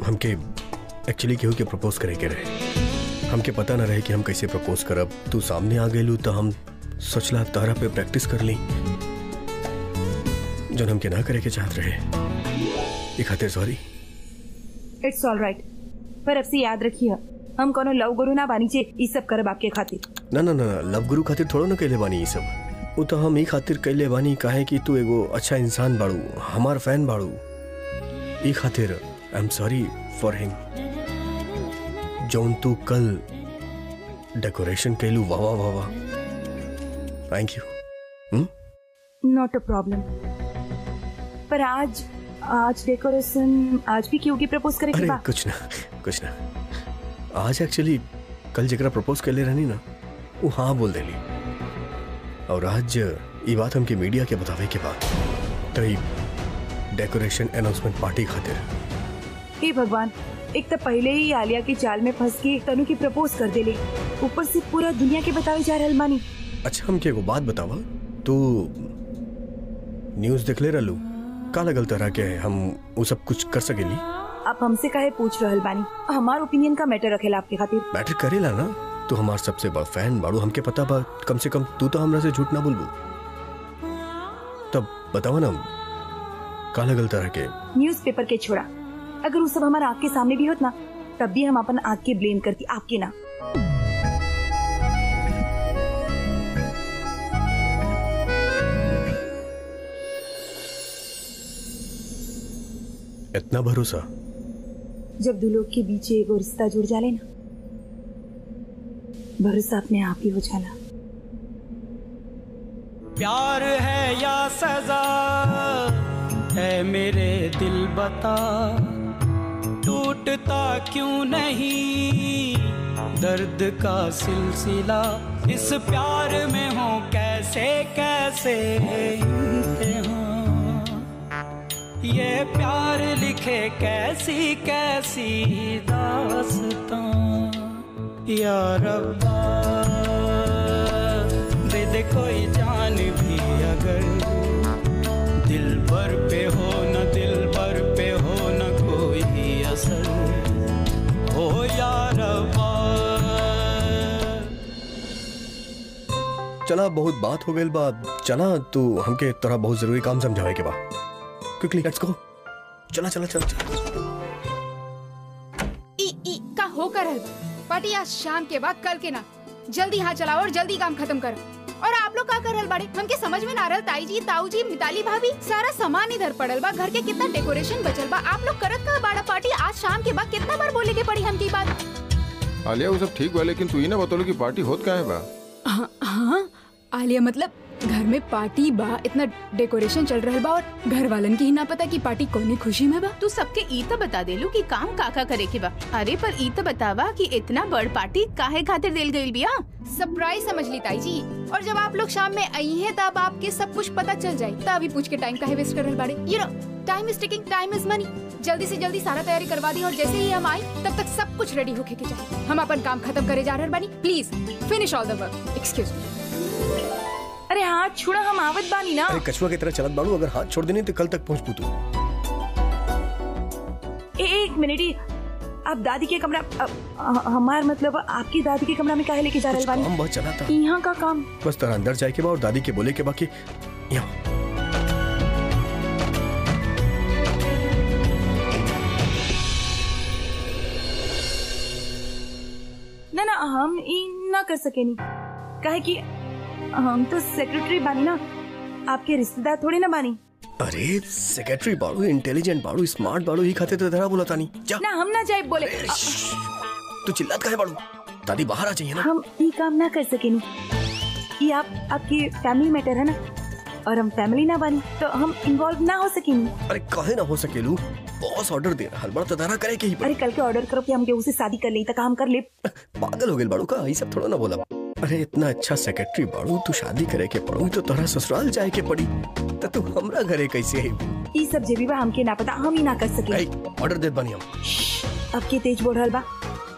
हमके एक्चुअली केहू के प्रपोज करे के रहे हमके पता ना रहे कि हम कैसे प्रपोज करब तू सामने आ गेलू तो हम सोचला तारा पे प्रैक्टिस कर ली जो हमके ना करे के चाहत रहे ई खातिर सॉरी इट्स ऑल राइट पर अब से याद रखिए हम कोनो लव गुरु ना बानी चे ई सब करब आपके खातिर ना ना ना लव गुरु खातिर थोड़ो ना कैले बानी ई सब वो तो हम ई खातिर कैले बानी काहे कि तू एगो अच्छा इंसान बाड़ू हमार फैन बाड़ू ई खातिर I am sorry for him जौन तू कल डेकोरेशन कैलू वाह वाह वाह वाह thank you not a problem पर आज आज डेकोरेशन आज भी क्यों की प्रपोज करे के अरे बा कुछ ना कुछ ना आज एक्चुअली कल जरा प्रपोज कर ले रहनी ना वो हाँ बोल देली और आज ये बात हमके मीडिया के बतावे के बाद तो ई डेकोरेशन अनाउंसमेंट पार्टी खातिर हे भगवान एक तो पहले ही आलिया की चाल में फंस के तनु की प्रपोज कर देले ऊपर से पूरा दुनिया के बतावे जा रहल मानी अच्छा हमके एगो बात बतावा तू न्यूज देख ले रहलू का लगल तरह के हम वो सब कुछ कर सकेली आप हमसे काहे पूछ रहल बानी हमार ओपिनियन का मैटर रखेला आपके खातिर मैटर करेला ना तू हमार सबसे बड़ा फैन बाड़ू हमके पता बा कम से कम तू तो हमरा से झूठ ना बोलबू तब बतावा ना का लगल तरह के न्यूज़पेपर के छोड़ा अगर वो सब हमारे आँख के सामने भी होत ना तब भी हम अपन आँख के ब्लेम करती आपके ना इतना भरोसा जब दो लोग के बीच एगो रिश्ता जुड़ जाले ना भरोसा अपने आप ही हो जाला प्यार है या सजा है मेरे दिल बता टूटता क्यों नहीं दर्द का सिलसिला इस प्यार में हो कैसे कैसे इम्तिहान ये प्यार लिखे कैसी कैसी दास्तां या रब्बा दे दे कोई जान भी अगर दिल पर पे हो न दिल पर पे हो न कोई असर हो या रब्बा चला बहुत बात हो गई बा चला तू हमके तोरा बहुत जरूरी काम समझावे के बा क्विकली लेट्स गो चला चला चला, चला। ई ई का हो कर रहल पार्टी आज शाम के बाद कल के ना जल्दी हाथ चलाओ और जल्दी काम खत्म करो और आप लोग का कर रहल बाड़े हमके समझ में ना रहल ताई जी ताऊ जी मिताली भाभी सारा सामान इधर पड़ल बा घर के कितना डेकोरेशन बचल बा आप लोग करत का बाड़ा पार्टी आज शाम के बाद कितना बार बोले के पड़ी हमकी बात आलिया वो सब ठीक बा लेकिन तू ही ना बतौलो कि पार्टी होत काहे बा हाँ हाँ आलिया मतलब घर में पार्टी बा इतना डेकोरेशन चल रहल बा और घर वालन की ही ना पता कि पार्टी कौनी खुशी में बा तू सबके ई तो बता देलू कि काम काका करे के बा अरे पर ई तो बतावा कि इतना बड़ पार्टी काहे खातिर देल गईल बिया सरप्राइज समझ ली ताई जी और जब आप लोग शाम में आई हैं तब आपके सब कुछ पता चल जाए तब अभी पूछ के टाइम काहे वेस्ट कर रहल बाड़े you know time is taking time is money जल्दी से जल्दी सारा तैयारी करवा दी और जैसे ही हम आई तब तक सब कुछ रेडी होके के चाहिए हम अपन काम खत्म करे जा रहल बानी please finish all the work excuse me अरे हाथ छोड़ा हम आवत बानी ना अरे कछुआ की तरह चलत बाड़ू अगर हाथ छोड़ देनी तो कल तक पहुंच पू तू ए, एक मिनट ही आप दादी के कमरा अ, अ, हमार मतलब आपकी दादी के कमरा में काहे लेके जा रहल कुछ बानी काम बहुत चला था यहाँ का काम बस तेरा अंदर जाए के बा और दादी के बोले के बाकी यहाँ ना ना हम ई ना कर सके नहीं काहे कि हम तो सेक्रेटरी बानी ना आपके रिश्तेदार थोड़ी ना बानी अरे सेक्रेटरी बाड़ू इंटेलिजेंट बाड़ू स्मार्ट बाड़ू ही खाते तो तेरा बोला था नहीं जा ना हम ना जाए बोले अ, तू चिल्लात काहे बाड़ू दादी बाहर आ जाइए ना हम ई काम ना कर सके नहीं ये आप आपकी फैमिली मैटर है ना और हम फैमिली ना बानी तो हम इन्वॉल्व ना हो सकेंगे अरे काहे ना हो सकेलू बॉस ऑर्डर दे रहा बड़ा तो तारा करे के ही अरे कल के ऑर्डर करो कि हम केहू से शादी कर ले तक हम कर ले पागल हो गए बाड़ू का ये सब थोड़ा ना बोला अरे इतना अच्छा सेक्रेटरी बाड़ू तू शादी करे के पड़ू तो तोरा ससुराल जाए के पड़ी तो तू हमरा घरे कैसे आई ई सब जेबी बा हमके ना पता हम ही ना कर सके ऐ, ऑर्डर दे बनी हम अब के तेज बोल रहल बा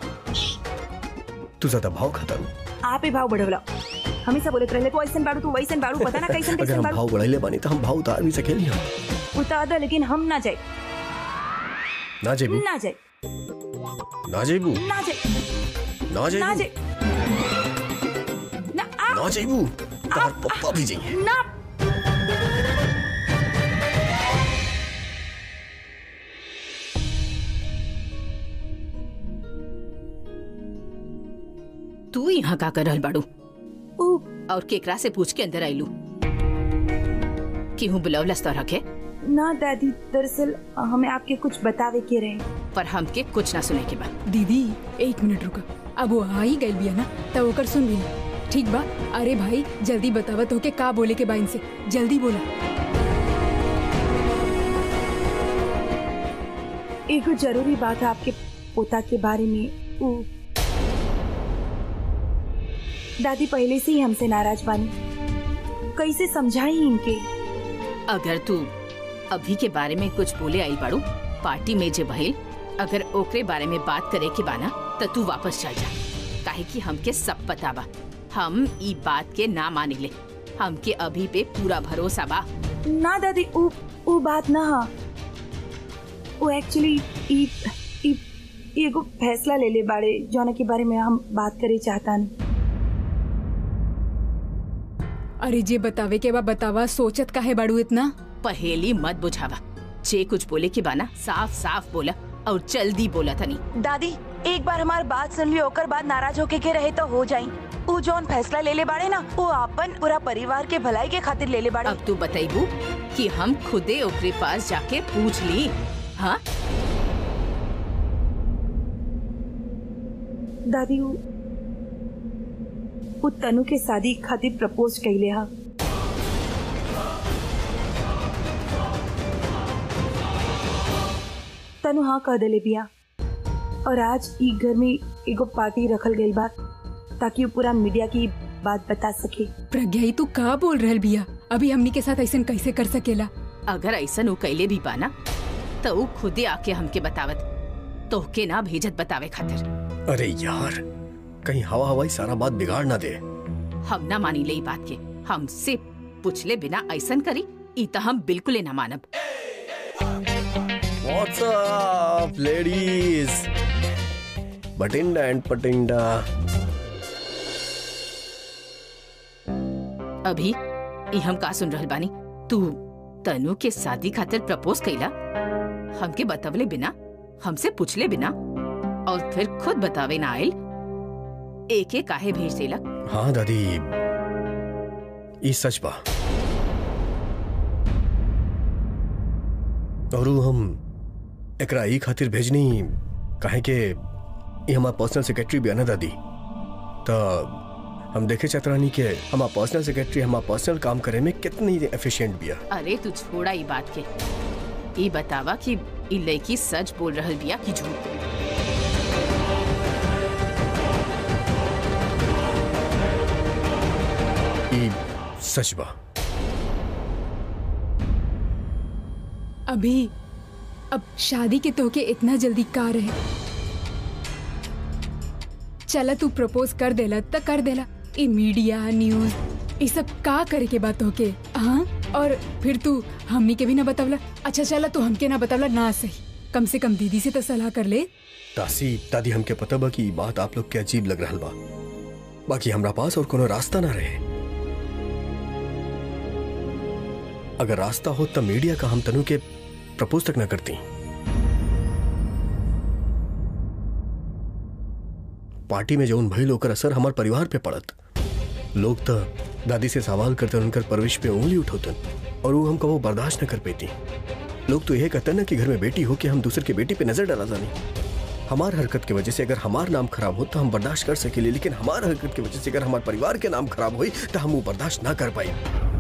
तू ज्यादा भाव खाता रू आप ही भाव बढ़वला हमेशा बोलत रहले को ऐसन बाड़ू तू वैसन बाड़ू पता ना कैसन अगर कैसन हम बाड़ू भाव बढ़ाइले बानी तो हम भाव उतार भी सकेली हम उतार दे लेकिन हम ना जाए ना जेबू ना जाए ना जेबू ना जाए ना ना जेबू जाए ना आ, ना जेबू तोहर पप्पा भी जाइए ना तू यहाँ का कर रहल बाड़ू ऊ और केकरा से पूछ के अंदर आईलू केहू बुलवलस तो रखे ना दादी दरअसल हमें आपके कुछ बतावे के रहे पर हमके कुछ ना सुने के बाद दीदी एक मिनट रुका अब वो आ ही गई बिया ना तब ओकर सुन भी ठीक बा अरे भाई जल्दी बतावत हो के का बोले के बा इनसे जल्दी बोला एगो जरूरी बात है आपके पोता के बारे में ऊ दादी पहले से ही हमसे नाराज बानी कैसे समझाई इनके अगर तू अभी के बारे में कुछ बोले आई बाड़ू पार्टी में जे भइल अगर ओकरे बारे में बात करे के बाना त तू वापस चल जा काहे कि हमके सब पता बा हम ई बात के ना मानी ले हमके अभी पे पूरा भरोसा बा ना दादी ऊ ऊ बात ना हा वो एक्चुअली ई ई ई एगो फैसला ले ले बाड़े जौना के बारे में हम बात करे चाहता नहीं अरे जे बतावे के बा बतावा सोचत काहे बाड़ू इतना पहेली मत बुझावा जे कुछ बोले के बाना साफ साफ बोला और जल्दी बोला तनी दादी एक बार हमार बात सुन लियो ओकर बाद नाराज होके के रहे तो हो जाई ऊ जौन फैसला ले ले बाड़े ना वो आपन पूरा परिवार के भलाई के खातिर ले ले बाड़े अब तू बताइबू कि हम खुदे ओकरे पास जाके पूछ ली हाँ दादी ऊ ऊ तनु के शादी खातिर प्रपोज कइले हा तनु हाँ कह देले बिया और आज ई घर में एगो पार्टी रखल गइल बा ताकि वो पूरा मीडिया की बात बता सके प्रज्ञा ई तू का बोल रहल बिया अभी हमनी के साथ ऐसा कैसे कर सकेला अगर ऐसन ऊ कैले भी पाना तो ऊ खुदे आके हमके बतावत तोहके ना भेजत बतावे खातिर अरे यार कहीं हवा हवाई सारा बात बिगाड़ ना दे हम ना मानी ले ई बात के हमसे पूछले बिना ऐसन करी ई त हम बिल्कुल ना मानब What's up, ladies? Bathinda and Patinda अभी ई हम का सुन रहल बानी तू तनु के शादी खातिर प्रपोज कैला हमके बतवले बिना हमसे पूछले बिना और फिर खुद बतावे ना आयल एके काहे भेज देला हाँ दादी ई सच बा और ऊ हम एकरा ई खातिर भेजनी काहे के ई हमार पर्सनल सेक्रेटरी भी है ना दादी तो हम देखे चाहत रहनी के हमार पर्सनल सेक्रेटरी हमार पर्सनल काम करे में कितनी एफिशिएंट बिया अरे तू छोड़ा ई बात के ई बतावा कि ई लड़की सच बोल रहल बिया कि झूठ ई सच बा अभी अब शादी के तोहके इतना जल्दी का रहे चला तू प्रपोज कर देला त कर देला ई मीडिया न्यूज ई सब का करे के बात होके हाँ और फिर तू हमनी के भी ना बतवला अच्छा चला तू हमके ना बतवला ना सही कम से कम दीदी से तो सलाह कर ले तासी दादी हमके पता बा कि ई बात आप लोग के अजीब लग रहल बा बाकी हमरा पास और कोनो रास्ता ना रहे अगर रास्ता हो तब मीडिया का हम तनु के प्रपोज तक ना करती पार्टी में जौन भइल ओकर असर हमार परिवार पे पड़त लोग तो दादी से सवाल करते उनकर परविश पे उंगली उठौतन और वो हम कबो बर्दाश्त न कर पेती लोग तो यह कहते ना कि घर में बेटी हो कि हम दूसरे के बेटी पे नजर डाला जानी हमार हरकत की वजह से अगर हमार नाम खराब हो तो हम बर्दाश्त कर सकेले लेकिन हमार हरकत की वजह से अगर हमारे परिवार के नाम खराब हुई तो हम वो बर्दाश्त ना कर पाई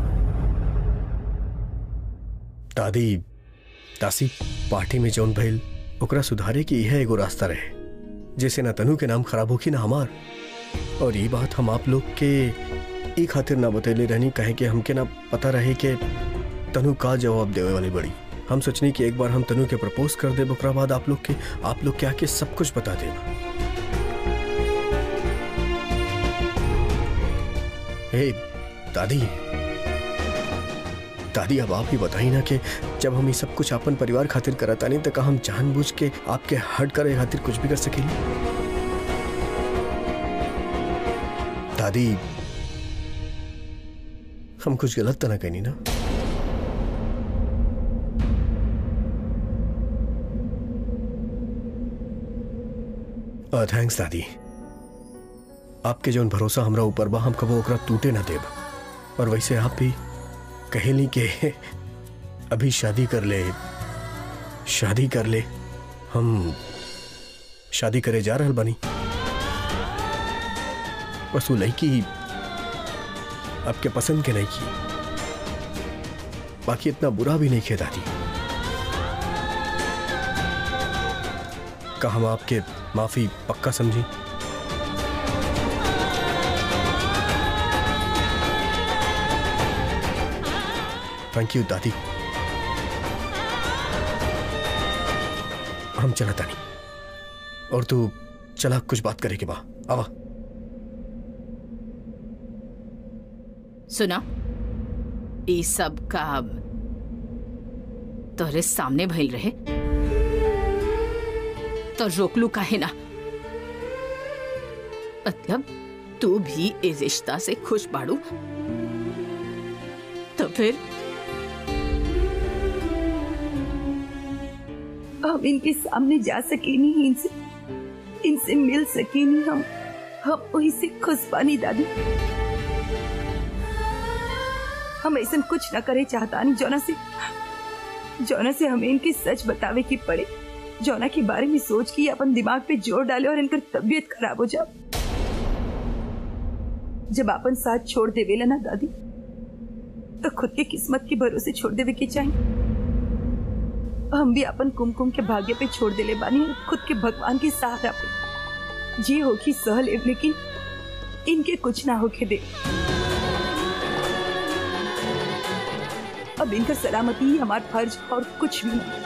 दादी तासी पार्टी में जौन भइल ओकरा सुधारे की यह एगो रास्ता रहे जैसे ना तनु के नाम खराब होखी ना हमार और ये बात हम आप लोग के ई खातिर ना बतैले रहनी कहे कि हमके ना पता रहे कि तनु का जवाब देवे वाली बड़ी हम सोचनी कि एक बार हम तनु के प्रपोज कर दे ओकरा बाद आप लोग के आप लोग के आके सब कुछ बता देना हे दादी दादी अब आप ही बताई ना कि जब हम ये सब कुछ अपन परिवार खातिर करतानी तो का हम जानबूझ के आपके हट करे खातिर कुछ भी कर सकेली दादी हम कुछ गलत तो ना कहनी ना थैंक्स दादी आपके जौन भरोसा हमरा ऊपर बा हम कबो ओकरा टूटे ना देब और वैसे आप भी कहेली के अभी शादी कर ले शादी कर ले हम शादी करे जा रहल बनी बस वो लड़की आपके पसंद के नहीं की बाकी इतना बुरा भी नहीं खे दादी का हम आपके माफी पक्का समझी थैंक यू दादी हम चला तानी और तू चला कुछ बात करे के बा आवा सुना ई सब का तोरे सामने भइल रहे तो रोकलू काहे ना मतलब तू भी इस रिश्ता से खुश बाड़ू तो फिर हम इनके सामने जा सके नहीं इनसे इनसे मिल सके नहीं हम हम वही से खुश पानी दादी हम ऐसा कुछ न करे चाहता नहीं जोना से जोना से हमें इनके सच बतावे की पड़े जोना के बारे में सोच के अपन दिमाग पे जोर डाले और इनकर तबीयत खराब हो जाए जब अपन साथ छोड़ देवेला ना दादी तो खुद के किस्मत के भरोसे छोड़ देवे के चाहिए हम भी अपन कुमकुम के भाग्य पे छोड़ देले बानी और खुद के भगवान के सहारा पे जी होगी सह लेव लेकिन इनके कुछ ना होके दे अब इनका सलामती ही हमारा फर्ज और कुछ भी नहीं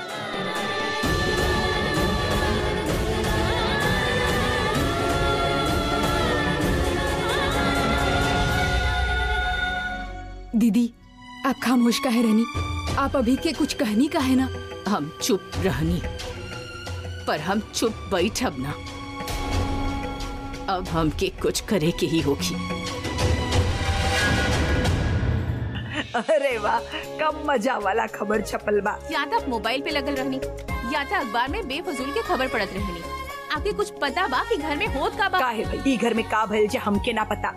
दीदी आप खामोश काहे रहनी आप अभी के कुछ कहनी काहे ना हम चुप रहनी पर हम चुप बैठब ना अब हमके कुछ करे के ही होगी अरे वाह कम मजा वाला खबर छपल बा या तो आप मोबाइल पे लगल रहनी या तो अखबार में बेफजूल के खबर पड़त रहनी आपके कुछ पता बा कि घर में होत का बा काहे भाई ई घर में का भइल जे हमके ना पता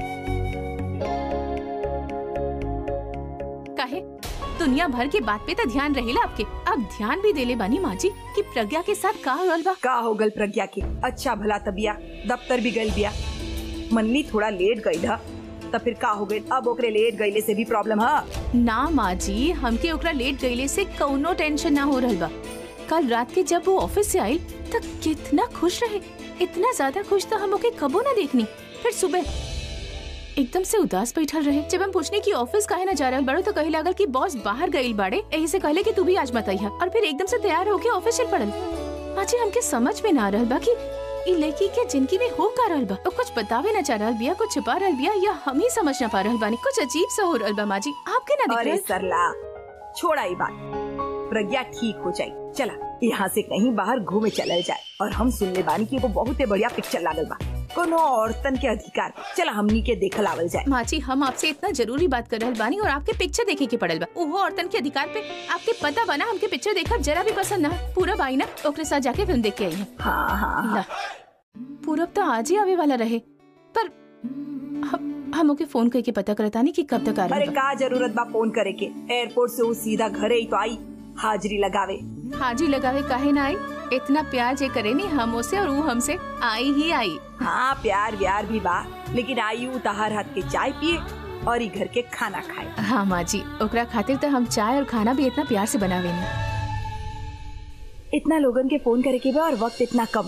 काहे दुनिया भर के बात पे तो ध्यान रहेला आपके अब ध्यान भी देले बानी माँ जी कि प्रज्ञा के साथ का होल बा का हो गल प्रज्ञा के अच्छा भला तबिया दफ्तर भी गल बिया मनली थोड़ा लेट गई था तब फिर का हो गई अब ओकरे लेट गईले से भी प्रॉब्लम है ना माँ जी हमके ओकरा लेट गईले से कौनो टेंशन ना हो रहल बा कल रात के जब वो ऑफिस से आई तब कितना खुश रहे इतना ज्यादा खुश तो हम ओके कबो ना देखनी फिर सुबह एकदम से उदास बैठल रहे जब हम पूछने की ऑफिस काहे ना जा रहल बड़ो तो कहे लागल कि बॉस बाहर गईल बाड़े यही से कहले कि तू भी आज मत आइहा और फिर एकदम से तैयार होके ऑफिस चल पड़ल माँ जी हमके समझ में ना आ रहल बा कि ई लड़की के जिंदगी में हो का रहल बा वो कुछ बतावे ना चाह रहल बिया कुछ छुपा रहल बिया या हम ही समझ ना पा रहल बानी कुछ अजीब सा हो रहल बा माँ जी आपके ना दिख अरे रहल सरला छोड़ा ये बात प्रज्ञा ठीक हो जाए चला यहाँ से कहीं बाहर घूमे चलल जाए और हम सुनले बानी की वो बहुत बढ़िया पिक्चर लागल बा कोनो औरतन के अधिकार चला हमनी के देखल आवल जाए माची हम आपसे इतना जरूरी बात कर रहल बानी और आपके पिक्चर देखे के पड़ल बा ओहो औरतन के अधिकार पे आपके पता बना हमके पिक्चर देखब जरा भी पसंद ना पूरा बाई ना ओकरे साथ जाके फिल्म देख के आई है हाँ हाँ हाँ ला पूरब तो आज ही आवे वाला रहे पर हम हम ओके फोन करके पता करता नहीं कि कब तक आ अरे रहे बा। का जरूरत बा फोन करे के एयरपोर्ट से वो सीधा घरे ही तो आई हाजिरी लगावे हाजी लगावे काहे ना आई इतना प्यार जे करे नी हम उसे और वो हमसे आई ही आई हाँ प्यार व्यार भी बा लेकिन आई उ तहार हाथ के चाय पिए और ई घर के खाना खाए हाँ माँ जी ओकरा खातिर तो हम चाय और खाना भी इतना प्यार से बनावे नी इतना लोगन के फोन करे के बा और वक्त इतना कम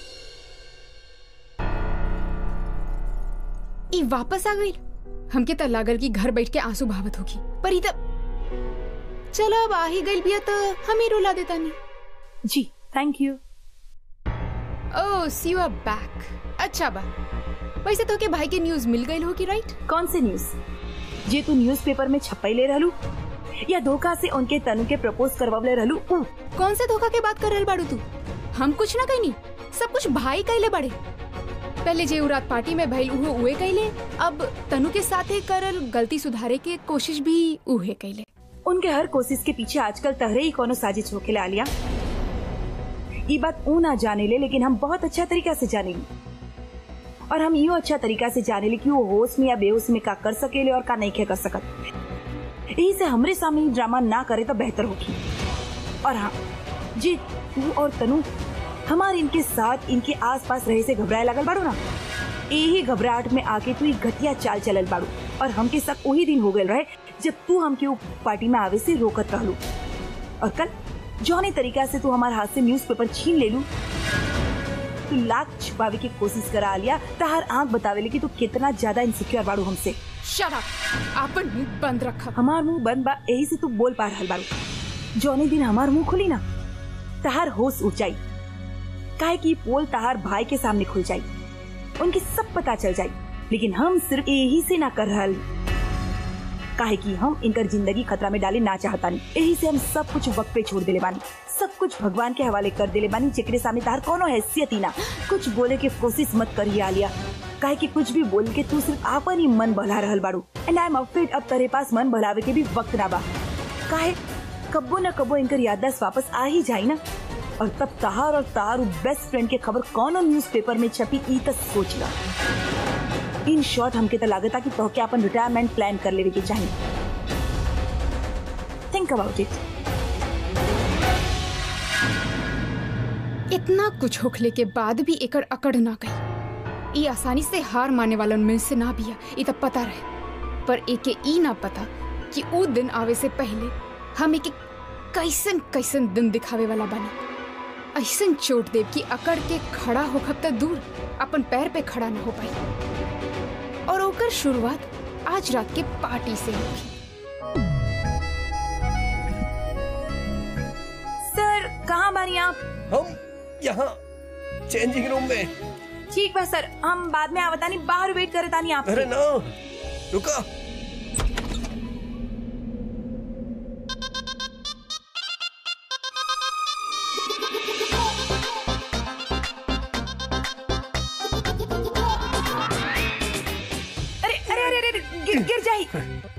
ई वापस आ गई हमके त लागल कि घर बैठ के आंसू बहावत होगी पर ई त चलो अब आ ही गई बिया तो हम ही रुला देता नहीं जी thank you oh C you R bank अच्छा बा वैसे तो के भाई के न्यूज मिल गई होगी राइट कौन से न्यूज जे तू न्यूज़पेपर में छपई ले रहलू या धोखा से उनके तनु के प्रपोज करवावले रहलू ऊ कौन से धोखा के बात कर रहल बाड़ू तू हम कुछ ना कहनी सब कुछ भाई कैले बड़े पहले जे उ रात पार्टी में भइल उहो उहे कैले अब तनु के साथे करल गलती सुधारे के कोशिश भी उहे कैले उनके हर कोशिश के पीछे आजकल तहरे ही कोनो साजिश होके आलिया ये बात ऊ ना जाने ले लेकिन हम बहुत अच्छा तरीका से जाने ली और हम यो अच्छा तरीका से जाने ली कि वो होश में या बेहोश में का कर सकेले और का नहीं के कर सकत यही से हमरे सामने ही ड्रामा ना करे तो बेहतर होगी और हाँ जी तू और तनु हमारे इनके साथ इनके आसपास रहे से घबराए लगल बाड़ू ना यही घबराहट में आके तू एक घटिया चाल चलल बाड़ू और हमके साथ वही दिन हो गए रहे जब तू हमके वो पार्टी में आवे से रोकत रहलू और कल जौने तरीका से तू हमारे हाथ से न्यूज़पेपर छीन ले लू तू लाख छुपावे की कोशिश करा लिया तहार आंख बतावेले कि तू कितना ज्यादा इनसिक्योर बाड़ू हमसे शट अप आपन मुंह बंद रखा हमार मुंह बंद बा यही से तू बोल पा रहल बाड़ू जौने दिन हमार मुंह खुली ना तहार होश ऊंचाई काहे कि पोल तहार भाई के सामने खुल जाई उनके सब पता चल जाई लेकिन हम सिर्फ यही से ना कर रहल काहे कि हम इनकर जिंदगी खतरा में डाले ना चाहतानी यही से हम सब कुछ वक्त पे छोड़ देले बानी सब कुछ भगवान के हवाले कर देले बानी जेकरे सामने तार कोनो हैसियत ही ना कुछ बोले के कोशिश मत करिए आलिया काहे कि कुछ भी बोल के तू सिर्फ आपन ही मन बहला रहल बाड़ू एंड आई एम अफ्रेड अब तेरे पास मन बहलावे के भी वक्त ना बा काहे कब्बो न कब्बो इनकर याददाश्त वापस आ ही जाई ना और तब तहार और तार बेस्ट फ्रेंड के खबर कौन न्यूज़पेपर में छपी ई तक सोच ला इन शॉर्ट हमके तो लागता कि तोहके अपन रिटायरमेंट प्लान कर लेवे के चाहिए थिंक अबाउट इट इतना कुछ होखले के बाद भी एकड़ अकड़ ना गई ई आसानी से हार माने वालन में से ना बिया ई तब पता रहे पर एके ई ना पता कि ऊ दिन आवे से पहले हम एके कैसन कैसन दिन दिखावे वाला बनी ऐसन चोट देव कि अकड़ के खड़ा होखब तक दूर अपन पैर पे खड़ा न हो पाई और ओकर शुरुआत आज रात के पार्टी से होगी सर कहाँ बानी आप हम यहाँ चेंजिंग रूम में ठीक बा सर हम बाद में आवतानी बाहर वेट करे तानी आप अरे ना रुका अरे अरे अरे अरे अरे, गिर गिर जाई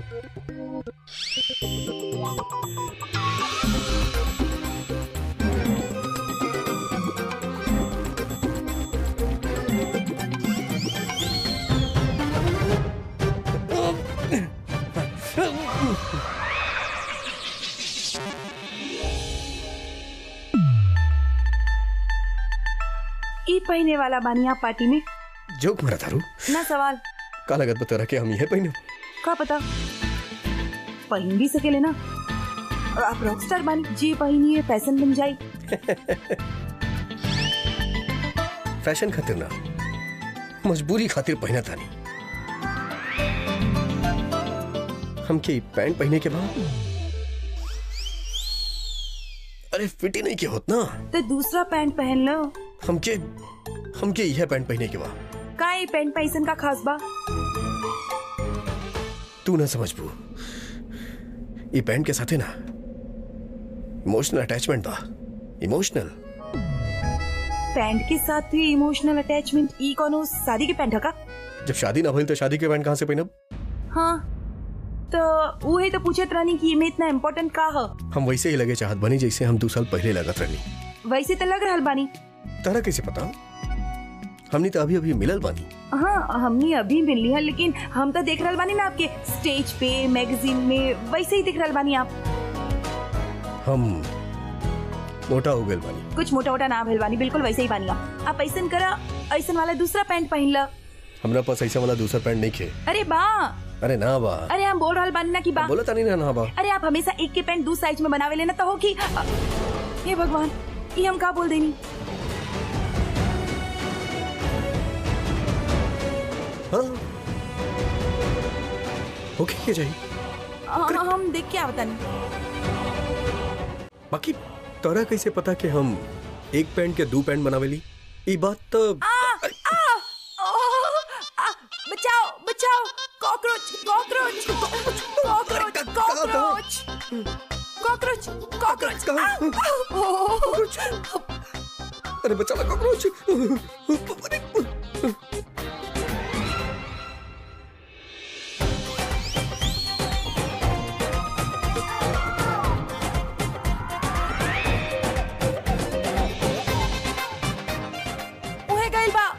ई पहने वाला बानी आप पार्टी में जोक मरा थारू ना सवाल का लगत बता रहा कि हम यह पहने का पता पहन भी सकेले ना और आप रॉकस्टार बानी जी पहनिए फैशन बन जाई फैशन खातिर ना मजबूरी खातिर पहना तानी हमके ई पैंट पहने के बाद अरे फिट ही नहीं के होत ना तो दूसरा पैंट पहन लो हमके हमके यह पैंट पहने के बाद का ये पैंट पैसन का खास बा तू ना समझबू ई पैंट के साथे ना इमोशनल अटैचमेंट बा इमोशनल पैंट के साथ भी इमोशनल अटैचमेंट ई कोनो शादी के पैंट है का जब शादी ना भइल तो शादी के पैंट कहाँ से पहनब हाँ तो वो है तो पूछत रानी कि में इतना इम्पोर्टेंट का है हम वैसे ही लगे चाहत बनी जैसे हम दो साल पहले लगत रहनी वैसे तो लग रहल बानी तारा कैसे पता हमनी तो अभी अभी मिलल बानी हाँ हमने अभी मिल ली है लेकिन हम तो देख रहल बानी ना आपके स्टेज पे मैगजीन में वैसे ही दिख रहल बानी आप हम मोटा हो गए बानी कुछ मोटा मोटा ना भइल बानी बिल्कुल वैसे ही बानी आप आप ऐसन करा ऐसन वाला दूसरा पैंट पहन ला हमरा पास ऐसा वाला दूसरा पैंट नहीं खे अरे बा अरे ना बा अरे हम बोल रहल बानी ना कि बा बोला तानी ना ना बा अरे आप हमेशा एक के पैंट दो साइज में बनावे लेना तो हो कि हे भगवान ये हम का बोल देनी हाँ ओके के जाई हाँ, हम देख के आवतन बाकी तोरा कैसे पता कि हम एक पैंट के दो पैंट बनावेली ई बात तो बचाओ बचाओ cockroach cockroach cockroach cockroach cockroach cockroach कहाँ? कॉकरोच अरे बचा ला कॉकरोच अरे उहे गइल बा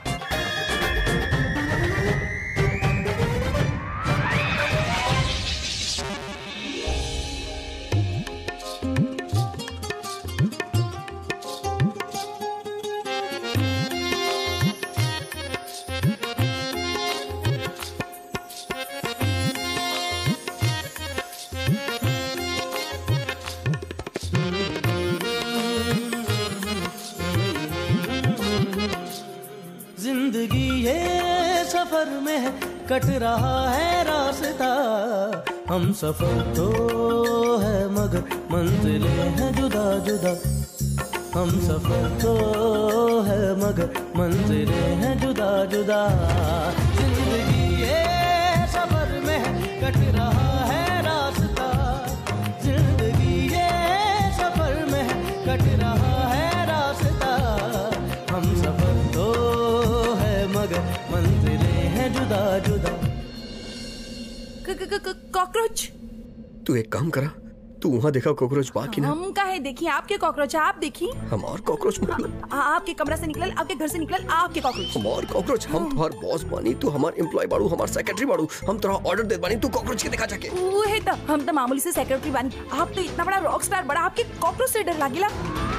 जिंदगी ये सफर में है कट रहा है रास्ता हम सफर तो है मगर मंजिलें हैं जुदा जुदा हम सफर तो है मगर मंजिलें हैं जुदा जुदा जिंदगी ये सफर में है कट रहा है रास्ता जिंदगी ये सफर में है कट रहा है रास्ता हम सफर तो है मगर मंजिलें हैं जुदा जुदा क- क- क- कॉकरोच तू एक काम करा तू वहाँ देखा कॉकरोच बाकी ना हम काहे देखिए आपके कॉकरोच है, आप देखिए हम और कॉकरोच मतलब आ- आपके कमरा से निकलल आपके घर से निकलल आपके कॉकरोच हम और कॉकरोच हम तुम्हार बॉस बानी तू हमार एम्प्लॉय बाड़ू हमार सेक्रेटरी बाड़ू हम तोरा ऑर्डर दे बानी तू कॉकरोच के दिखा जाके वो है तो हम तो मामूली से सेक्रेटरी बानी आप तो इतना बड़ा रॉक स्टार बड़ा आपके कॉकरोच से डर लागेला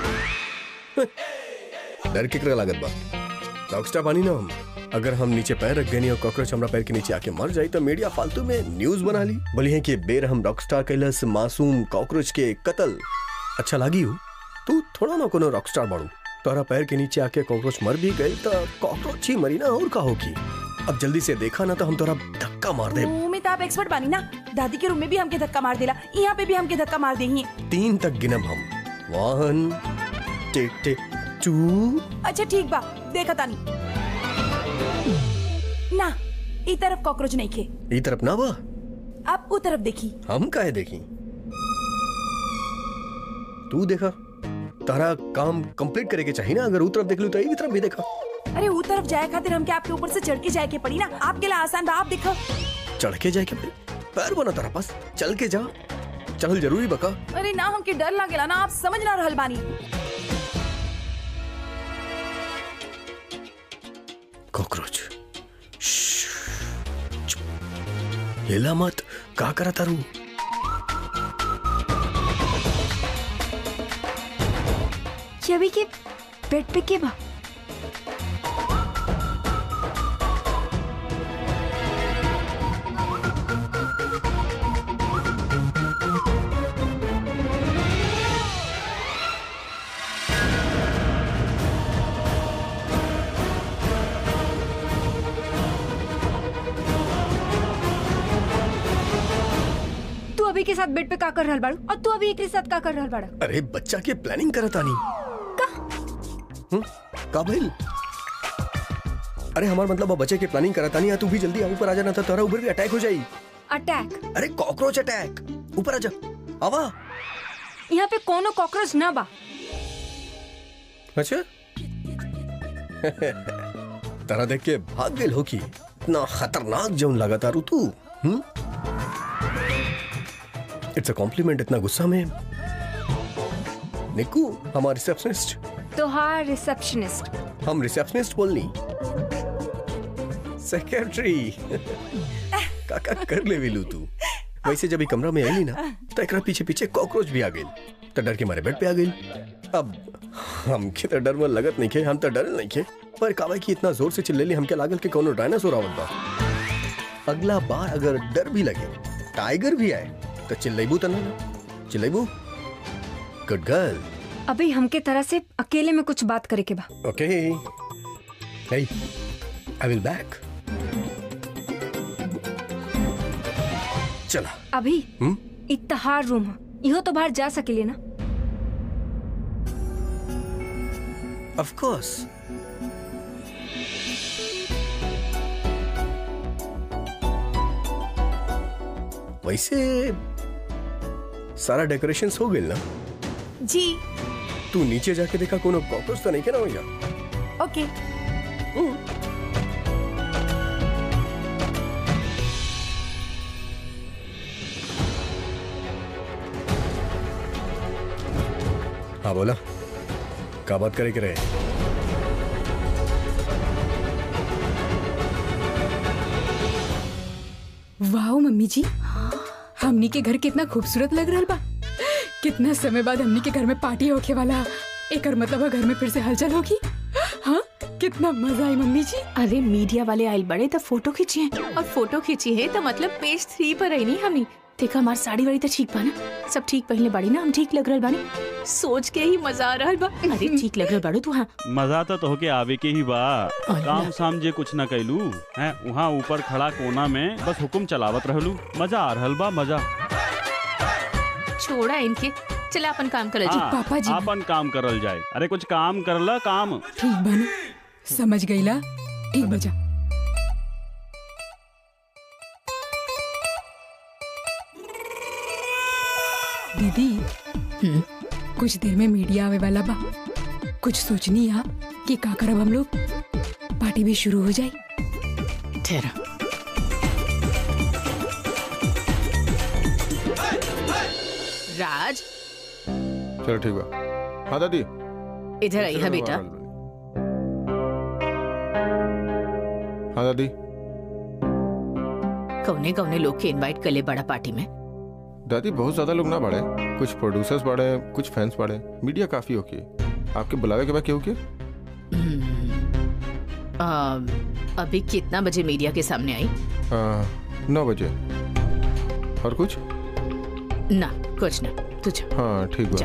डर केकरा लागत बा रॉकस्टार बानी ना हम अगर हम नीचे पैर रख गए और कॉकरोच हमरा पैर के नीचे आके मर जाई तो मीडिया फालतू में न्यूज बना ली बोली है कि बेर हम रॉकस्टार कैलस मासूम कॉकरोच के कत्ल अच्छा लागी हो तू थोड़ा ना कोनो रॉकस्टार बाड़ू तोरा पैर के नीचे आके कॉकरोच मर भी गई तो कॉकरोच ही मरी ना और का होगी अब जल्दी से देखा ना तो हम तोरा धक्का मार दे मुंह में तो आप एक्सपर्ट बानी ना दादी के रूम में भी हमके धक्का मार देला यहाँ पे भी हमके धक्का मार देंगे तीन तक गिनम हम वन टिक टिक टू अच्छा ठीक बा देखा तानी ना ई तरफ कॉकरोच नहीं खे ई तरफ ना बा आप ऊ तरफ देखी हम काहे देखी तू देखा तारा काम कंप्लीट करे के चाहिए ना अगर उ तरफ देख लू तो ई तरफ भी देखा अरे ऊ तरफ जाए खातिर हमके आपके ऊपर से चढ़ के जाए के पड़ी ना आपके लिए आसान बा आप देखो चढ़ के जाए के भाई पैर बना तारा पास चल के जा चल जरूरी बका अरे ना हमके डर लागेला ना आप समझ ना रहल बानी कॉकरोच हिला मत का करा तारू ये अभी के बेड पे के बा तू अभी के साथ बेड पे का कर रहल बाड़ू और तू अभी एक के साथ का कर रहल बाड़ा अरे बच्चा के प्लानिंग करत आनी हम्म, का भइल अरे हमार मतलब अब बच्चे के प्लानिंग करत आनी आ तू भी जल्दी आ ऊपर आ जाना था तोरा ऊपर भी अटैक हो जाई अटैक अरे कॉकरोच अटैक ऊपर आ जा आवा यहाँ पे कोनो कॉकरोच ना बा अच्छा तारा देख के भाग गेल हो की इतना खतरनाक जौन लगा तारू तू हम्म इट्स अ कॉम्प्लीमेंट इतना गुस्सा में निक्कू हमारा रिसेप्शनिस्ट तोहार रिसेप्शनिस्ट हम रिसेप्शनिस्ट बोलनी सेक्रेटरी काका कर ले विलू तू वैसे जब ई कमरा में आईली ना तो एकरा पीछे पीछे कॉकरोच भी आ गई तो डर के मारे बेड पे आ गई अब हमके तो डर में लगत नहीं खे हम तो डर नहीं खे पर कावा की इतना जोर से चिल्लेली हमके लागल कि कोनो डायनासोर आवत बा अगला बार अगर डर भी लगे टाइगर भी आए तो चिल्लेबू तो ना चिल्लेबू गुड गर्ल अभी हमके तरह से अकेले में कुछ बात करे के बा Okay. Hey, I will back. चला अभी हम्म इतहार रूम है इहो तो बाहर जा सकेले ना ऑफ कोर्स वैसे सारा डेकोरेशन हो गइल ना जी तू नीचे जाके देखा कोनो कॉकरोच तो नहीं के ना भैया ओके हाँ बोला का बात करे के रहे वाह मम्मी जी हमनी के घर कितना खूबसूरत लग रहा बा कितना समय बाद हमनी के घर में पार्टी होके वाला एकर मतलब है घर में फिर से हलचल होगी हाँ कितना मजा आई मम्मी जी अरे मीडिया वाले आयल बड़े तो फोटो खींची है और फोटो खींची है तो मतलब पेज थ्री पर आई नहीं हमनी देखा हमार साड़ी वाड़ी तो ठीक बा ना सब ठीक पहले बाड़ी ना हम ठीक लग रहल बानी सोच के ही मजा आ रहल बा अरे ठीक लग रहल बाड़ू तू हाँ मजा तो तोहके आवे के ही बा काम साम जे कुछ न कैलू हैं वहाँ ऊपर खड़ा कोना में बस हुकुम चलावत रहलू मजा आ रहल बा मजा छोड़ा इनके चला अपन काम कर हाँ, पापा जी। आपन काम करल जाए अरे कुछ काम करला काम ठीक बना समझ गईला ठीक बजा दीदी कुछ देर में मीडिया आवे वाला बा कुछ सोचनी है कि का करब हम लोग पार्टी भी शुरू हो जाए ठहरा राज चलो ठीक बा हाँ दादी इधर आई है बेटा हाँ दादी कौने कौने लोग के इनवाइट कर ले बड़ा पार्टी में दादी बहुत ज्यादा लोग ना बढ़े कुछ प्रोड्यूसर्स बढ़े कुछ फैंस बढ़े मीडिया काफी होगी आपके बुलावे के बाद क्यों की आ, अभी कितना बजे मीडिया के सामने आई नौ बजे और कुछ ना कुछ ना तू जा हाँ ठीक बा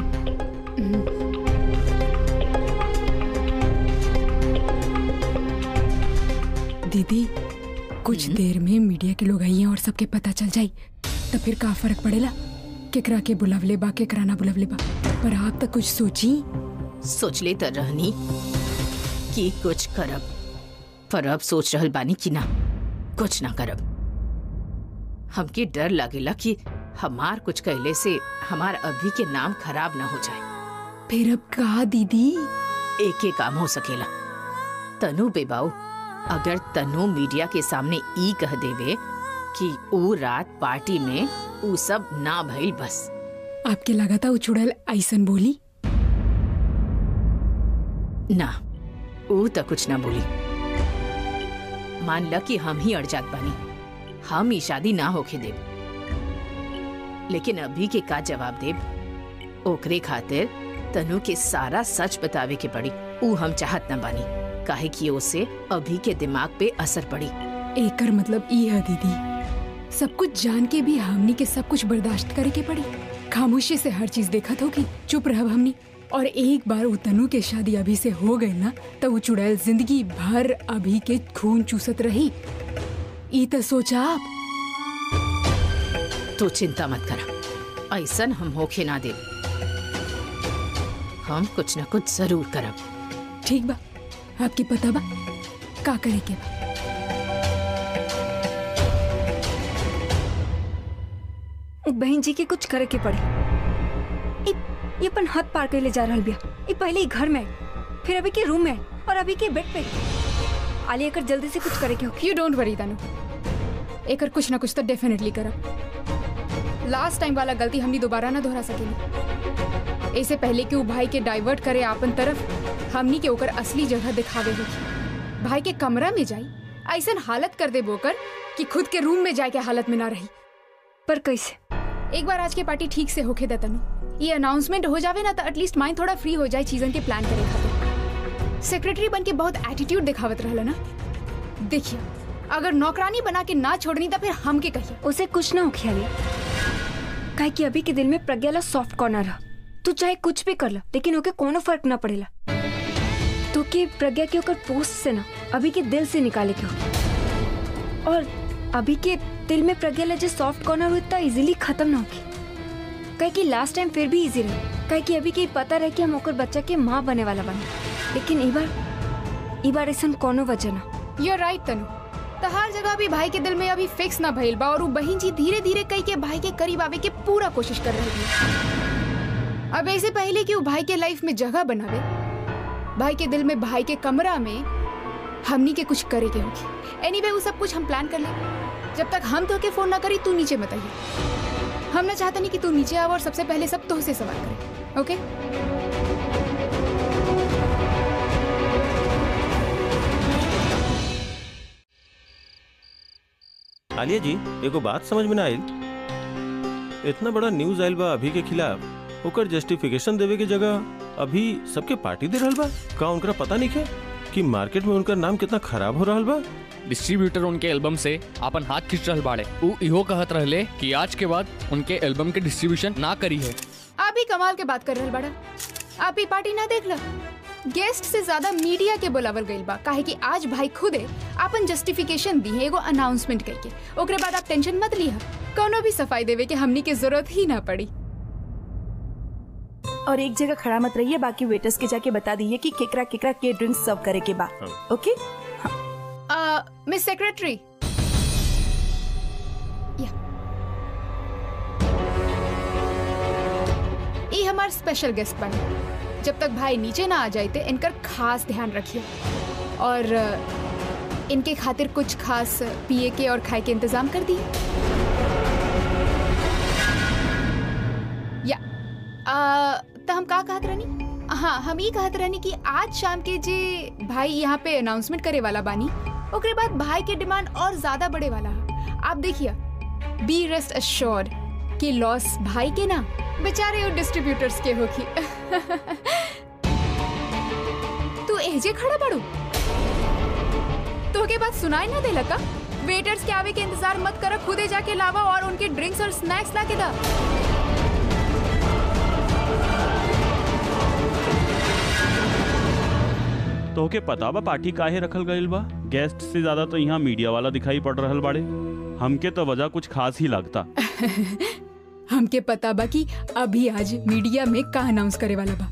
दीदी कुछ देर में मीडिया के लोग आई हैं और सबके पता चल जाई तो फिर का फर्क पड़ेला केकरा के बुलावले बा केकरा ना बुलावले बा पर आप तक कुछ सोची सोच ले तर रहनी कि कुछ करब पर अब सोच रहल बानी कि ना कुछ ना करब हमके डर लागेला कि हमार कुछ कहले से हमार अभी के नाम खराब ना हो जाए फिर अब कहा दीदी एक ही काम हो सकेला तनु बेबाऊ अगर तनु मीडिया के सामने ई कह देवे कि ऊ रात पार्टी में ऊ सब ना भइल बस आपके लगा था उछुड़ल ऐसन बोली ना ऊ तो कुछ ना बोली मान ल कि हम ही अड़ जात बानी हम ई शादी ना होके देब लेकिन अभी के का जवाब देब ओकरे खातिर तनु के सारा सच बतावे के पड़ी ऊ हम चाहत न बानी काहे कि ओसे अभी के दिमाग पे असर पड़ी एकर मतलब ई है दीदी सब कुछ जान के भी हमनी के सब कुछ बर्दाश्त करे के पड़ी खामोशी से हर चीज देखत होगी चुप रहब हमनी और एक बार वो तनु के शादी अभी से हो गई ना तो वो चुड़ैल जिंदगी भर अभी के खून चूसत रही ई तो सोचा आप तू चिंता मत करा ऐसन हम होके ना दे हम कुछ न कुछ जरूर करब ठीक बा आपके पता बा का करे के बा बहन जी के कुछ करे के पड़े इ- ये अपन हद पार कर ले जा रहल बिया ये पहले ही घर में फिर अभी के रूम में और अभी के बेड पे आलिया कर जल्दी से कुछ करे के हो यू डोंट वरी तनु एकर कुछ ना कुछ तो डेफिनेटली करब लास्ट टाइम वाला गलती हमनी दोबारा ना दोहरा सकेली ऐसे पहले कि वो भाई के डाइवर्ट करे आपन तरफ हमनी के ओकर असली जगह दिखावे होगी भाई के कमरा में जाई ऐसन हालत कर दे बोकर कि खुद के रूम में जाए के हालत में ना रही पर कैसे एक बार आज के पार्टी ठीक से होके दे तनु ये अनाउंसमेंट हो जावे ना तो एटलीस्ट माइंड थोड़ा फ्री हो जाए चीजन के प्लान करे खातिर सेक्रेटरी बन के बहुत एटीट्यूड दिखावत रहला ना देखिए अगर नौकरानी बना के ना छोड़नी तो फिर हम के कहिए उसे कुछ ना हो आलिया काहे कि अभी के दिल में प्रज्ञा ला सॉफ्ट कॉर्नर है तू चाहे कुछ भी कर ला लेकिन ओके कोनो फर्क ना पड़ेला तो के प्रज्ञा के ओकर पोस्ट से ना अभी के दिल से निकाले के हो और अभी के दिल में प्रज्ञा ला जो सॉफ्ट कॉर्नर हुई इतना इजीली खत्म ना होगी कहे कि लास्ट टाइम फिर भी इजी रहे कहे कि अभी के पता रहे कि हम ओकर बच्चा के माँ बने वाला बने लेकिन ई बार ई बार ऐसा कोनो वजह ना यू राइट तनु तहार जगह भी भाई के दिल में अभी फिक्स ना भइल बा और उ बहिन जी धीरे धीरे कई के भाई के करीब आवे के पूरा कोशिश कर रही है अब ऐसे पहले कि उ भाई के लाइफ में जगह बनावे भाई के दिल में भाई के कमरा में हमनी के कुछ करे के होगी एनीवे वो सब कुछ हम प्लान कर ले जब तक हम तो के फोन ना करी तू नीचे मत आइए हम ना चाहते नहीं कि तू नीचे आव और सबसे पहले सब तो से सवाल करे ओके आलिया जी एगो बात समझ में ना आयल इतना बड़ा न्यूज आयल बा अभी के खिलाफ ओकर जस्टिफिकेशन देवे के जगह अभी सबके पार्टी दे रहल बा का उनका पता नहीं है कि मार्केट में उनका नाम कितना खराब हो रहल बा डिस्ट्रीब्यूटर उनके एल्बम से अपन हाथ खींच रहल बाड़े उ इहो कहत रहले कि आज के बाद उनके एल्बम के डिस्ट्रीब्यूशन ना करी है आप ही कमाल के बात कर रहल बड़ा आप ही पार्टी ना देख ला गेस्ट से ज्यादा मीडिया के बुलावल गइल बा काहे कि आज भाई खुदे अपन जस्टिफिकेशन दी है एगो अनाउंसमेंट करके ओकरे बाद आप टेंशन मत लिहा कोनो भी सफाई देवे के हमनी के जरूरत ही ना पड़ी और एक जगह खड़ा मत रहिए बाकी वेटर्स के जाके बता दीजिए कि केकरा केकरा के ड्रिंक सर्व करे के बा ओके मिस सेक्रेटरी ये हमार स्पेशल गेस्ट बने जब तक भाई नीचे ना आ जाते इनकर खास ध्यान रखिए और अ, इनके खातिर कुछ खास पिए के और खाए के इंतजाम कर दिए या आ, तो हम का कहत रहनी हाँ हम ये कहत रहनी कि आज शाम के जे भाई यहाँ पे अनाउंसमेंट करे वाला बानी ओकरे बाद भाई के डिमांड और ज्यादा बढ़े वाला है आप देखिए बी रेस्ट अश्योर्ड कि लॉस भाई के ना बेचारे वो डिस्ट्रीब्यूटर्स के होगी तू एजे खड़ा पड़ू तो के बात सुनाई ना देला का वेटर्स के आवे के इंतजार मत कर खुदे जाके लावा और उनके ड्रिंक्स और स्नैक्स ला के दा तोहके पता बा पार्टी काहे रखल गइल बा गेस्ट से ज्यादा तो यहाँ मीडिया वाला दिखाई पड़ रहल बाड़े हमके तो वजह कुछ खास ही लगता हमके पता बा कि अभी आज मीडिया में का अनाउंस करे वाला बा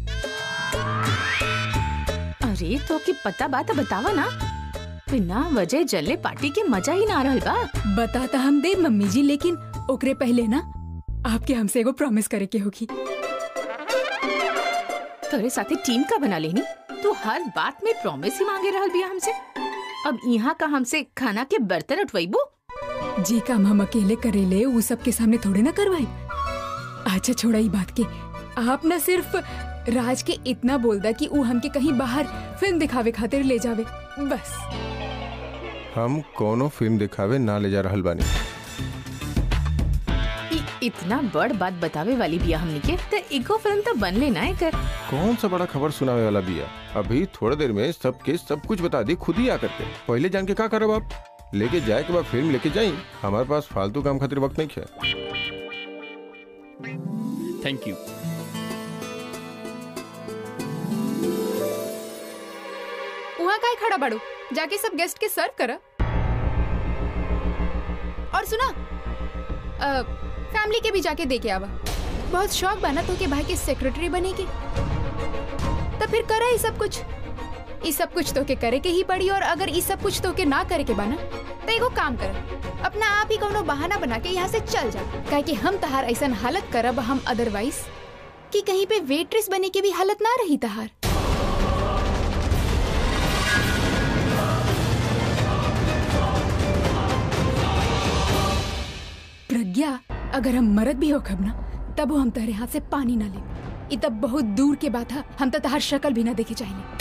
अरे तो की पता बात बतावा ना बिना वजह जलने पार्टी के मजा ही ना रहल बा बताता हम दे मम्मी जी लेकिन ओकरे पहले ना आपके हमसे एगो प्रॉमिस करे के होगी तोरे साथे टीम का बना लेनी तू हर बात में प्रॉमिस ही मांगे रहल बिया हमसे अब यहाँ का हमसे खाना के बर्तन उठवाइबू जी काम हम अकेले करेले वो सबके सामने थोड़े ना करवाई अच्छा छोड़ा ई बात के आप ना सिर्फ राज के इतना बोल दा कि वो हमके कहीं बाहर फिल्म दिखावे खातिर ले जावे बस हम कोनो फिल्म दिखावे ना ले जा रहल बानी इ, इतना बड़ बात बतावे वाली बिया हमनी के तो इको फिल्म तो बन लेना है कर कौन सा बड़ा खबर सुनावे वाला बिया अभी थोड़ी देर में सबके सब कुछ बता दी खुद ही आकर के पहले जान के का करब आप लेके जाए के बाद फिल्म लेके जाई हमारे पास फालतू काम खातिर वक्त नहीं है थैंक यू वहाँ का खड़ा बाड़ू जाके सब गेस्ट के सर्व करा और सुना अ, फैमिली के भी जाके दे के आवा बहुत शौक बना तो के भाई के सेक्रेटरी बने के तो फिर करा ये सब कुछ ये सब कुछ तो के करे के ही पड़ी और अगर ये सब कुछ तो के ना करे के बना तो एगो काम कर अपना आप ही कोनो बहाना बना के यहाँ से चल जा काहे कि हम तहार ऐसा हालत करब हम अदरवाइज कि कहीं पे वेट्रेस बने के भी हालत ना रही तहार प्रज्ञा अगर हम मरद भी हो खब ना तब हम तेरे हाथ से पानी ना ले ई तब बहुत दूर के बात है हम तो तहार शक्ल भी ना देखे चाहिए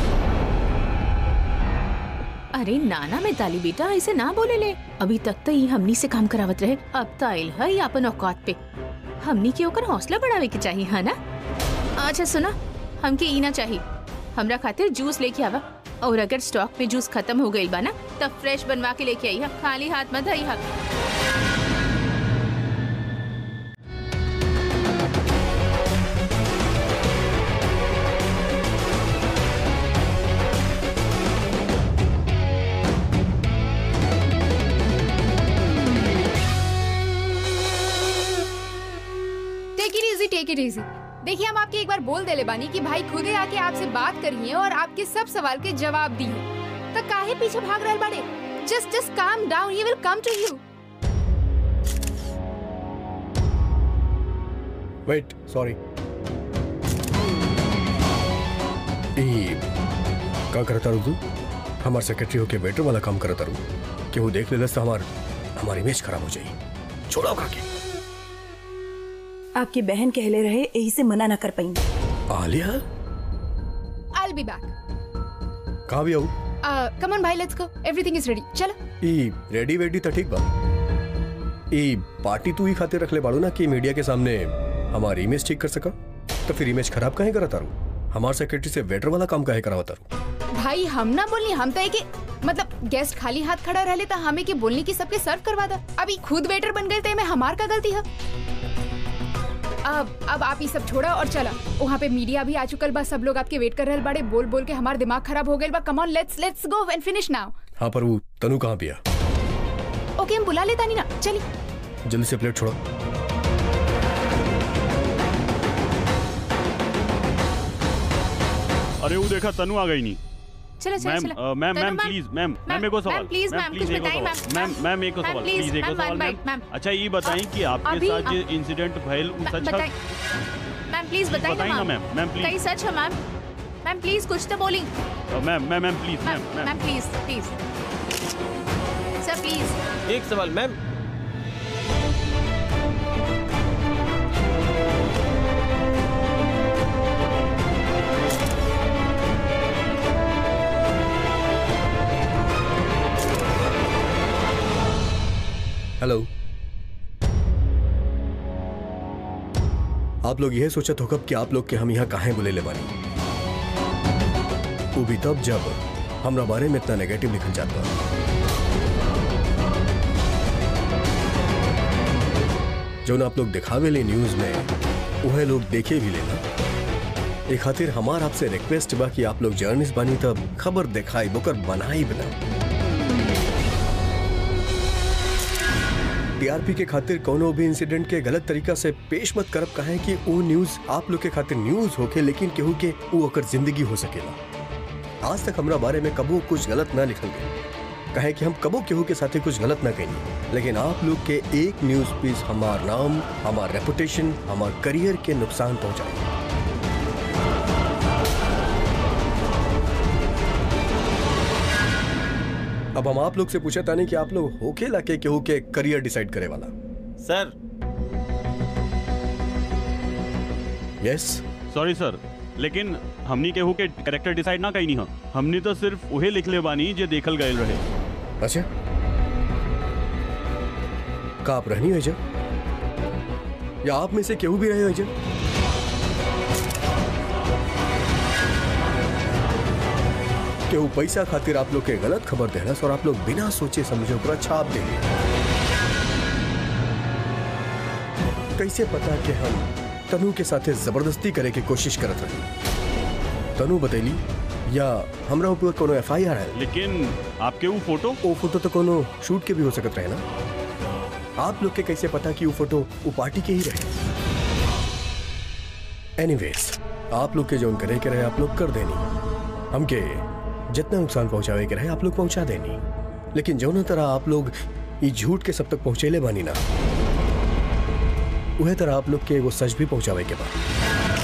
अरे नाना में ताली बेटा ऐसे ना बोले ले अभी तक तो ये हमनी से काम करावत रहे अब तो आइल है अपन औकात पे हमनी के ओकर हौसला बढ़ावे के चाहिए है ना अच्छा सुना हमके ई ना चाहिए हमरा खातिर जूस लेके आवा और अगर स्टॉक में जूस खत्म हो गई बा ना तब फ्रेश बनवा के लेके आई हा खाली हाथ मत आई हा take it easy take it easy देखिए हम आपके एक बार बोल देले बानी कि भाई खुदे आके आपसे बात करिए और आपके सब सवाल के जवाब दिए तो काहे पीछे भाग रहल बाड़े Just just calm down. He will come to you. Wait sorry ई का करता रू तू हमार सेक्रेटरी होके वेटर वाला काम करता रू कि वो देख ले तो हमार हमारी इमेज खराब हो जाई छोड़ो काके आपकी बहन कहले रहे यही से मना न कर पाई आलिया I'll be back. कहाँ भी आऊ Uh, come on, bhai. Let's go. Everything is ready. चलो. ई रेडी वेडी तो ठीक बा ई पार्टी तू ही खातिर रख ले बाड़ू ना कि मीडिया के सामने हमारी इमेज ठीक कर सका तो फिर इमेज खराब काहे करता रू हमार सेक्रेटरी से वेटर वाला काम काहे करावता रू भाई हम ना बोलनी हम तो है कि मतलब गेस्ट खाली हाथ खड़ा रहले तो हमें के बोलनी की सबके सर्व करवा दा अभी खुद वेटर बन गए थे में हमार का गलती है अब अब आप ये सब छोड़ा और चला वहाँ पे मीडिया भी आ चुकल बा सब लोग आपके वेट कर रहे बड़े बोल बोल के हमार दिमाग खराब हो गए बा come on let's let's go and finish now हाँ पर वो तनु कहाँ पिया ओके हम बुला लेता नहीं ना चलिए जल्दी से प्लेट छोड़ो अरे वो देखा तनु आ गई नहीं चलो चलो मैम चलो अ, ma'am Tanu, ma'am please ma'am ma'am एक और सवाल मैम प्लीज मैम कुछ एक और बताइए सवाल। मैम मैम मैम एक और मैम, सवाल प्लीज, प्लीज एक और मैम, सवाल मैम, मैम मैम। अच्छा ये बताएं कि आपके अभी साथ आप- जो इंसिडेंट भइल वो सच बताइए है मैम प्लीज बताइए बताइए ना ना मैम मैम कहीं प्लीज सच है मैम मैम प्लीज कुछ तो बोली ma'am ma'am ma'am please ma'am ma'am ma'am please please sir please एक सवाल मैम हेलो आप लोग यह सोचत होकब कि आप लोग के हम यहाँ काहे बुले ले बानी वो भी तब जब हमरा बारे में इतना नेगेटिव लिखल जाता जो आप लोग दिखावे ले न्यूज में वह लोग देखे भी लेना एक खातिर हमार आपसे रिक्वेस्ट बा कि आप लोग जर्नलिस्ट बानी तब खबर दिखाई बुकर बनाई बना टीआरपी के खातिर कोनो भी इंसिडेंट के गलत तरीका से पेश मत करब कहे कि वो न्यूज आप लोग के खातिर न्यूज होके लेकिन केहू के वो ओकर जिंदगी हो सकेला आज तक हमरा बारे में कबो कुछ गलत ना लिखल गया कहे कि हम कबो केहू के साथे कुछ गलत ना कही लेकिन आप लोग के एक न्यूज पीस हमार नाम हमार रेपुटेशन हमार करियर के नुकसान पहुंचाए अब हम आप लोग से पूछे तानी कि आप लोग होके लाके केहू के करियर डिसाइड करे वाला सर यस सॉरी सर लेकिन हमनी केहू के कैरेक्टर डिसाइड ना कहीं नहीं हमनी तो सिर्फ उहे लिख ले बानी जे देखल गए रहे अच्छा का आप रहनी है जब या आप में से केहू भी रहे हो जब केहू पैसा खातिर आप लोग के गलत खबर देहलस और आप लोग बिना सोचे समझे ओकरा छाप देंगे कैसे पता कि हम तनु के साथे जबरदस्ती करे के कोशिश करत रही तनु बतैली या हमरा ऊपर कोनो एफ आई आर है लेकिन आपके वो फोटो वो फोटो तो कोनो शूट के भी हो सकत रहे ना आप लोग के कैसे पता कि वो फोटो वो पार्टी के ही रहे एनीवेज आप लोग के जो करे के रहे आप लोग कर देनी हमके जितना नुकसान पहुंचावे के रहे आप लोग पहुंचा देनी लेकिन जो तरह आप लोग ये झूठ के सब तक पहुंचेले बानी ना वह तरह आप लोग के एगो सच भी पहुंचावे के बाद